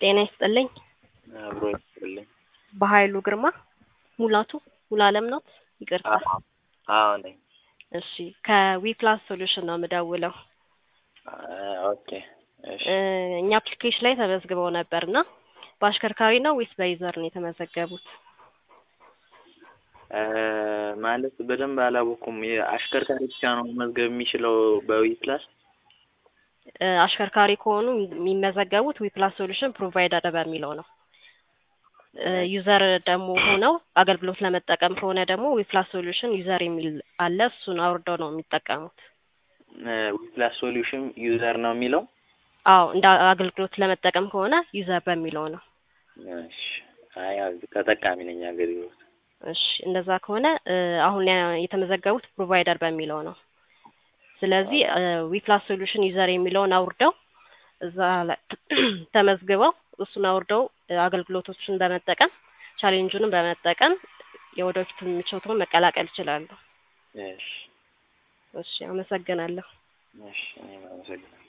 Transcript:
ጤና ይስጥልኝ። አብሮ ይስጥልኝ። በኃይሉ ግርማ ሙላቱ ሙሉዓለም ነው? ይቅርታ። አዎ አዎ ነኝ። እሺ ከዊፕላስ ሶሉሽን ነው የምደውለው። አ- ኦኬ እሺ። እ፣ እኛ አፕሊኬሽን ላይ ተመዝግበው ነበር እና በአሽከርካሪ ነው ወይስ በዩዘር ነው የተመዘገቡት? እ፣ ማለት በደንብ አላወኩም። አሽከርካሪ ብቻ ነው መመዝገብ የሚችለው በዊፕላስ? እ፣ አሽከርካሪ ከሆኑ የሚመዘገቡት ዊፕላስ ሶሉሽን ፕሮቫይደር በሚለው ነው። እ፣ ዩዘር ደግሞ ሆነው አገልግሎት ለመጠቀም ከሆነ ደግሞ ዊፕላስ ሶሉሽን ዩዘር የሚል አለ። እሱን አውርደው ነው የሚጠቀሙት። እ፣ ዊፕላስ ሶሉሽን ዩዘር ነው የሚለው? አዎ እንደ አገልግሎት ለመጠቀም ከሆነ ዩዘር በሚለው ነው። እሺ። አይ ያው ተጠቃሚ ነኝ አገልግሎት። እሺ እንደዛ ከሆነ እ፣ አሁን ያ- የተመዘገቡት ፕሮቫይደር በሚለው ነው። ስለዚህ ዊፕላስ ሶሉሽን ዩዘር የሚለውን አውርደው እዛ ላይ ተመዝግበው እሱን አውርደው እ፣ አገልግሎቶችን በመጠቀም ቻሌንጁንም በመጠቀም የወደፊት ምቾቱን መቀላቀል ይችላሉ። እሺ እሺ አመሰግናለሁ። እሺ እኔም አመሰግናለሁ።